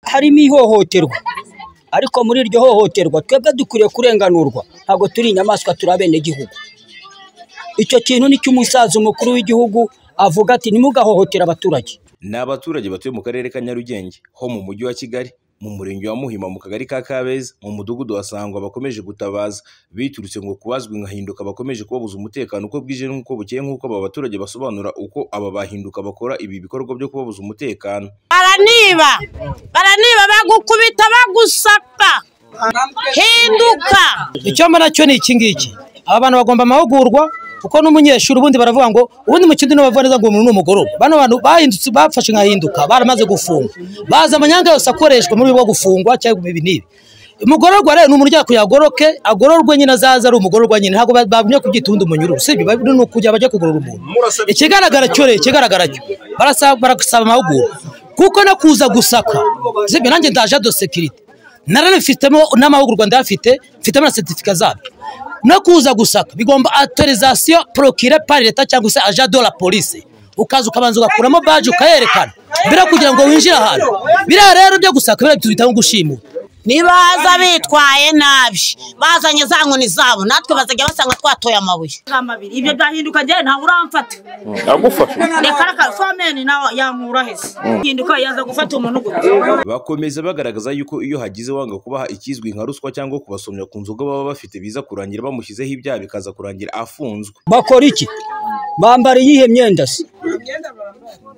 harimo ihohoterwa ariko muri iryo hohoterwa twebwe dukwiriye kurenganurwa ntabwo turi inyamaswa turi abenegihugu icyo kintu nicyo umusaza umukuru w'igihugu avuga ati ntimugahohotere abaturage ni abaturage batuye mu karere ka nyarugenge ho mu mujyi wa kigali mu murenge wa muhima mu kagari ka kabeza mu mudugudu wa sangwa bakomeje gutabaza biturutse ngo kubazwi nka hinduka bakomeje kubabuza umutekano uko bwije n'uko bukeye nk'uko aba baturage basobanura uko aba bahinduka bakora ibi bikorwa byo kubabuza umutekano baraniba baraniba bagukubita bagusaka hinduka icyo mbona cyo ni iki ngiki aba bantu bagomba amahugurwa kuko n'umunyeshuri ubundi baravuga ngo ubundi mu kindi ntibavuga neza ngo umuntu ni umugororwa bano bantu bahindutse bafashe nkahinduka baramaze gufungwa bazi amanyanga yose akoreshwa muri bwo gufungwa cyangwa ibi n'ibi umugororwa rero ni umuntu uryana kugira ngo agoroke agororwe nyine azaze ari umugororwa nyine ntabwo bavuye kubyita undi munyururu sibyo bavuye ni ukujya bajya kugorora umuntu ikigaragara cyo rero ikigaragara cyo barasaba barasaba amahugurwa kuko no kuza gusaka sibyo nanjye ndaje do sekirite narabifitemo n'amahugurwa ndayafite mfitemo na seritifika zabyo no kuza gusaka bigomba autorisation procure par leta cyangwa se agent de la police ukaza ukabanza ugakuramo baje ukayerekana bira kugira ngo winjire ahantu biriya rero byo gusaka biriya tubitaho gushimuta nibaza bitwaye nabi bazanye za nkoni zabo natwe bazajya basanga twatoye amabuye ibyo byahinduka njyewe ntabwo uramfata yagufashe reka reka fomeni nawe yankura heza hinduka yaza gufata umuntu gutya bakomeza bagaragaza yuko iyo hagize wanga kubaha ikizwi nka ruswa cyangwa kubasomya ku nzoga baba bafite biza kurangira bamushyizeho ibyaha bikaza kurangira afunzwe bakora iki bambara iyihe myenda se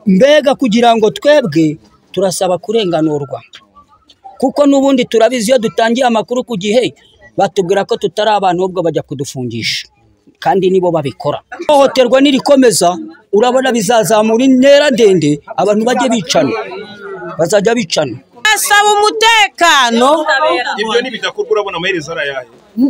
mbega kugira ngo twebwe turasaba kurenganurwa kuko n'ubundi turabizi iyo dutangiye amakuru ku gihe batubwira ko tutari abantu ahubwo bajya kudufungisha kandi nibo babikora ihohoterwa nirikomeza urabona bizazamura intera ndende abantu bajye bicana bazajya bicana basaba umutekano ibyo ni bidakorwa urabona amaherezo ari ayahe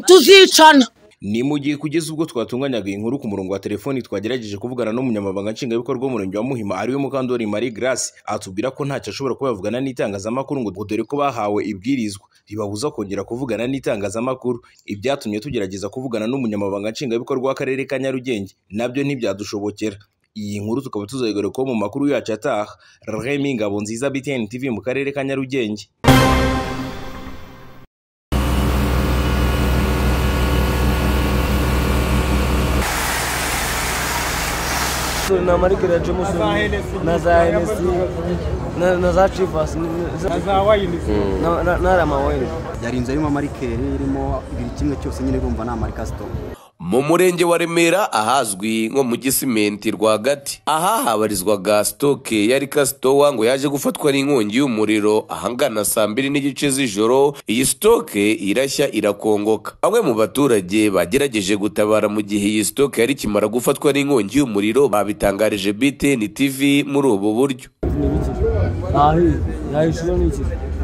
tuzicana ni mu gihe kugeza ubwo twatunganyaga iyi nkuru ku murongo wa telefoni twagerageje kuvugana n'umunyamabanga nshingwabikorwa w'umurenge wa muhima ariwe mukandori marie grace atubwira ko ntacyo ashobora kuba yavugana n'itangazamakuru ngo dore ko bahawe ibwirizwa ribabuza kongera kuvugana n'itangazamakuru ibyatumye tugerageza kuvugana n'umunyamabanga nshingwabikorwa w'akarere ka nyarugenge nabyo ntibyadushobokera iyi nkuru tukaba tuzayigarukaho mu makuru yacu ataha remy ngabo nziza btn tv mu karere ka nyarugenge na marikira ya James na za NSC na, na za Chivas ni- ni- na na- na Rama wine yari inzu irimo amarikeri irimo buri kimwe cyose nyine urumva ni amarikasito mu murenge wa remera ahazwi nko mu gisimenti rwagati aha habarizwaga sitoke ya rikasitowa ngo yaje gufatwa n'inkongi y'umuriro ahangana saa mbiri n'igice z'ijoro iyi sitoke irashya irakongoka bamwe mu baturage bagerageje gutabara mu gihe iyi sitoke yari ikimara gufatwa n'inkongi y'umuriro babitangarije btn tv muri ubu buryo ni biki ahi yahishuro ni iki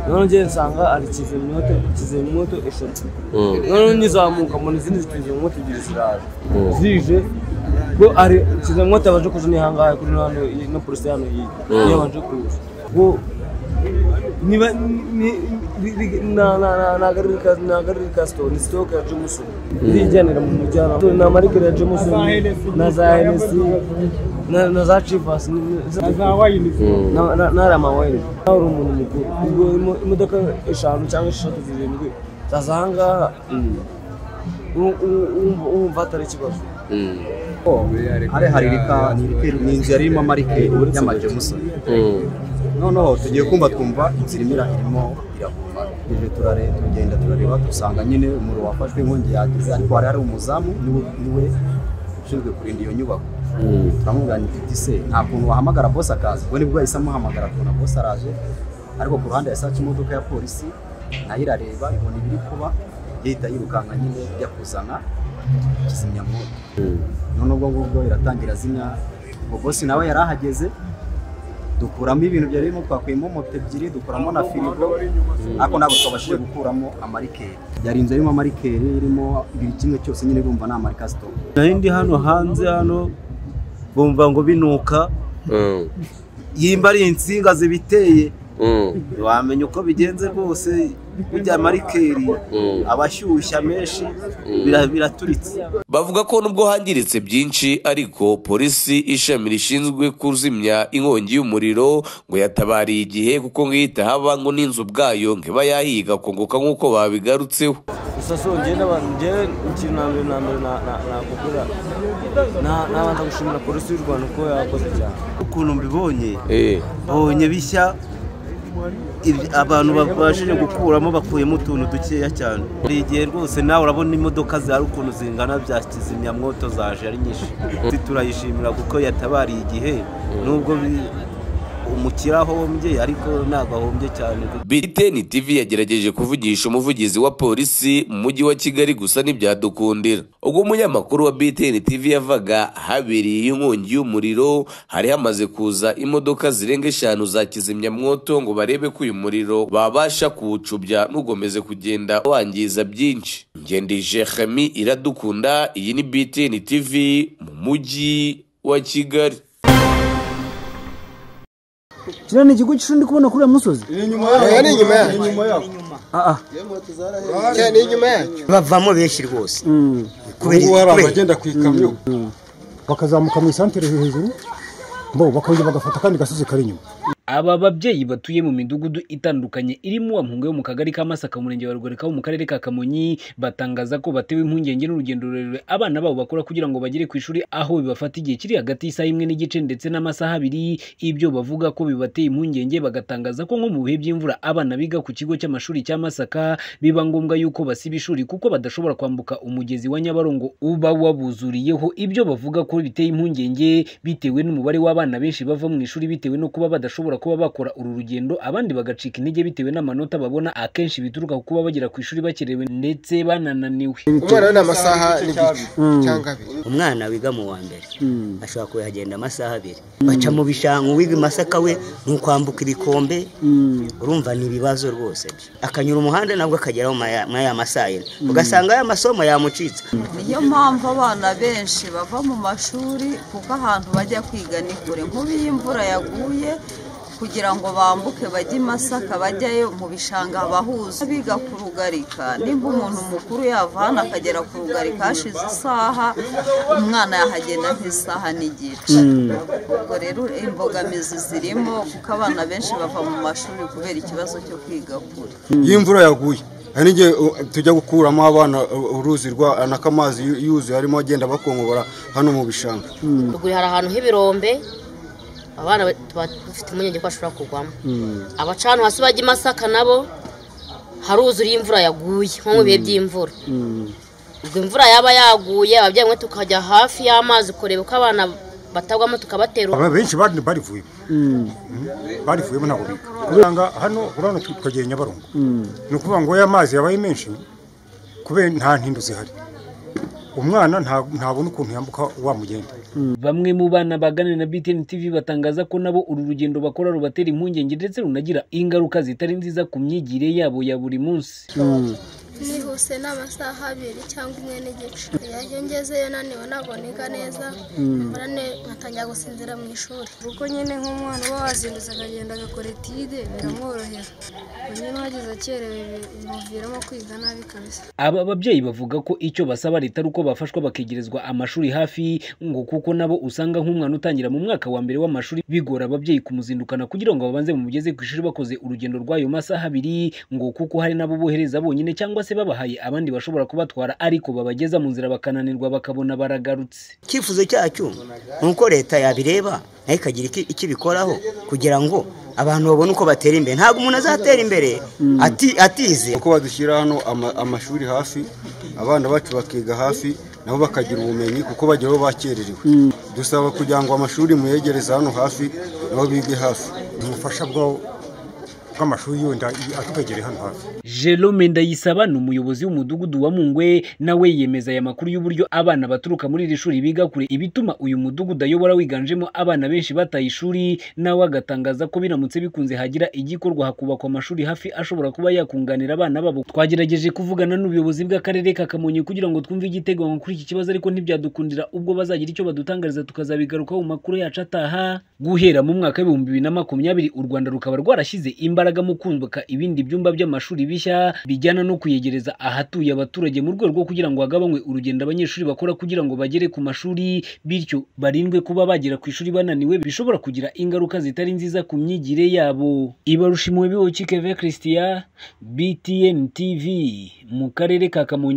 none ngiye nsanga ari kizimyamoto kizimyamoto eshatu none nyizamuka mbona izindi kizimyamoto ebyiri ziraje zije ko ari kizimyamoto yabanje kuza ni hangahe kuri hano iyi- no polisi hano iyi yabanje kuza ko niba ni- ni- ni- na- na- na- na gari ka- na gari ka store, ni stoke ya Jameson irijyanira mu mujyana na marikeri ya Jameson na za NSC na- na za Chivas ni- ni- za- na- na- na Rama wine nawe uri umuntu mukuru ubwo imo- imodoka eshanu cyangwa esheshatu zirindwi zaza ahangaha u- u- u- wumva atari ikibazo ari hari rika ni rikeri ni inzu yari irimo amarikeri y'amajemusoni noneho tugiye kumva twumva inzira imira irimo irahuma tuje turare tugenda turareba dusanga nyine umuriro wafashwe inkongi yageze ariko hari hari umuzamu niwe niwe ushinzwe kurinda iyo nyubako turamubwira ni tuti se nta kuntu wahamagara bose akaza ubwo nibwo yahise amuhamagara akabona bose araje ariko ku ruhande yasaca imodoka ya polisi nayo irareba ibona ibiri kuba ihita yirukanka nyine ijya kuzana kizimyamoto none ubwo ngubwo iratangira zimya ubwo bosi nawe yari ahageze dukuramo ibintu byari birimo twakuyemo moto ebyiri dukuramo na firigo ariko ntabwo twabashije gukuramo amarikeri yari inzu irimo amarikeri irimo buri kimwe cyose nyine urumva ni amarikasito nari ndi hano hanze hano bumva ngo binuka yimba ari insinga zibiteye Mm, ntiwamenya uko bigenze rwose burya marikeri aba ashyushya menshi bira- biraturitse bavuga ko nubwo hangiritse byinshi ariko polisi ishami rishinzwe kuzimya inkongi y'umuriro ngo yatabariye igihe kuko ngo iyo itahaba ngo n'inzu ubwayo ntiba yahiga kunguka nk'uko babigarutseho gusa so njyewe n'abantu njyewe ikintu na mbere na mbere na- na- nakubwira na- nabanza gushimira polisi y'u rwanda uko yakoze cyane ukuntu mbibonye Eh, mbonye bishya ibi- abantu babashije gukuramo bakuyemo utuntu dukeya cyane buri gihe rwose nawe urabona imodoka zihari ukuntu zingana bya kizimyamwoto zaje ari nyinshi Ati turayishimira kuko yatabariye igihe nubwo bi- umukire ahombye ariko ntabwo ahombye cyane BTN TV yagerageje kuvugisha umuvugizi wa polisi mu mujyi wa Kigali gusa ntibyadukundira ubwo umunyamakuru wa BTN TV yavaga habereye inkongi y'umuriro hari hamaze kuza imodoka zirenga eshanu za kizimyamwoto ngo barebe ko uyu muriro babasha kuwucubya ntugomeze kugenda wangiza byinshi ngendije Khami iradukunda iyi ni BTN TV mu mujyi wa Kigali kiriya ni ikigo cy'ishuri ndi kubona kuriya musozi Aya ni inyuma yacu. Aya ni inyuma yacu. bavamo benshi rwose Ubu ngubu hari kubera- abagenda ku ikamyo. bakazamuka mu isantere hejuru bo bakongera bagafata akandi gasozi kari inyuma Aba babyeyi batuye mu midugudu itandukanye irimo Ampunga yo mu kagari ka Masaka mu murenge wa Rugoreka ho mu karere ka Kamonyi batangaza ko batewe impungenge n'urugendo rurerure abana babo bakora kugira ngo bagere ku ishuri aho bibafata igihe kiri hagati y'isaha imwe n'igice ndetse n'amasaha abiri ibyo bavuga ko bibateye impungenge bagatangaza ko nko mu bihe by'imvura abana biga ku kigo cy'amashuri cya Masaka biba ngombwa yuko basiba ishuri kuko badashobora kwambuka umugezi wa Nyabarongo uba wabuzuriyeho ibyo bavuga ko biteye impungenge bitewe n'umubare w'abana benshi bava mu ishuri bitewe no kuba badashobora kuba bakora uru rugendo abandi bagacika intege bitewe n'amanota babona akenshi bituruka ku kuba bagera ku ishuri bakerewe ndetse banananiwe Umwana we ni amasaha n'igice cyangwa abiri. umwana wiga mu wa mbere ashobora kuhagenda amasaha abiri baca mu bishanga uwiga i masaka we ni ukwambuka ibikombe urumva ni ibibazo rwose byo akanyura umuhanda nabwo akageraho mu ya- muri aya masaha yine ugasanga ya masomo yamucitse niyo mpamvu abana benshi bava mu mashuri kuko ahantu bajya kwiga ni kure nk'ubu iyo imvura yaguye kugira ngo bambuke bajye i masaka bajyayo mu bishanga abahuza biga ku rugarika nimba umuntu mukuru yava hano akagera ku rugarika hashize isaha umwana yahagenda nk'isaha n'igice ubwo rero imbogamizi zirimo kuko abana benshi bava mu mashuri kubera ikibazo cyo kwiga kure Iyo imvura yaguye hari n'igihe uh, tujya gukuramo abana uh, uruzi rwa n'akamazi yu- yuzuye arimo agenda bakongobora hano mu bishanga ruguru hari ahantu h'ibirombe abana ba- tuba dufite impungenge ko bashobora kugwamo abaca ahantu hasi bajya i masaka nabo haruzura iyo imvura yaguye nko mu bihe by'imvura ubwo imvura yaba yaguye ababyeyi bamwe tukajya hafi y'amazi kureba uko abana batagwamo tukabatera abantu benshi bari barivuyemo barivuyemo ntabwo biga kubera ngo hano urabona tu- twegeye nyabarongo ni ukuvuga ngo ya mazi yabaye menshi kubera nta ntindo zihari umwana nta- ntabona ukuntu yambuka wa mugenda bamwe mu bana baganira na BTN TV batangaza ko nabo uru rugendo bakora rubatera impungenge ndetse runagira ingaruka zitari nziza ku myigire yabo ya buri munsi nihuse n'amasaha abiri cyangwa umwe n'igice iyo ngezeyo naniwe ntabwo niga neza mbura nkatangira gusinzira mu ishuri kuko nyine nk'umwana uba wazindutse akagenda agakora etide biramworohera ubu nyine uhageze akerewe bi- bimuviramo kwiga nabi kabisa Aba babyeyi bavuga ko icyo basaba leta ari uko bafashwa bakegerezwa amashuri hafi ngo kuko nabo usanga nk'umwana utangira mu mwaka wa mbere w'amashuri bigora ababyeyi kumuzindukana kugira ngo babanze bamugeze ku ishuri bakoze urugendo rw'ayo masaha abiri ngo kuko hari n'abo bohereza bonyine cyangwa se babahaye abandi bashobora kubatwara ariko babageza mu nzira bakananirwa bakabona baragarutse icyifuzo cyacu ni uko leta yabireba nayo ikagira iki- icyo ibikoraho kugira ngo abantu babone uko batera imbere ntabwo umuntu azatera imbere ati- atize uko badushyira hano ama- amashuri hafi abana bacu bakiga hafi nabo bakagira ubumenyi kuko bagera aho bakererewe dusaba kugira ngo amashuri muyegereze hano hafi nabo bige hafi ubufasha bwo bw'amashuri yenda atubegereye hano hafi Jerome Ndayisaba ni umuyobozi w'umudugudu wa Mungwe nawe yemeza aya makuru y'uburyo abana baturuka muri iri shuri biga kure ibituma uyu mudugudu ayobora wiganjemo abana benshi bataye ishuri nawe agatangaza ko biramutse bikunze hagira igikorwa hakubakwa amashuri hafi ashobora kuba yakunganira abana babo twagerageje kuvugana n'ubuyobozi bw'akarere ka Kamonyi kugira ngo twumve igiteganywa kuri iki kibazo ariko ntibyadukundira ubwo bazagira icyo badutangariza tukazabigarukaho mu makuru yacu ataha guhera mu mwaka w'ibihumbi bibiri na makumyabiri u Rwanda rukaba rwarashyize imbaraga mu kubaka ibindi byumba by'amashuri bishya bijyana no kuyegereza ahatuye abaturage mu rwego rwo kugira ngo hagabanywe urugendo abanyeshuri bakora kugira ngo bagere ku mashuri bityo barindwe kuba bagera ku ishuri bananiwe bishobora kugira ingaruka zitari nziza ku myigire yabo ibarushimuwe biwo Keve Christian BTN TV mu karere ka Kamonyi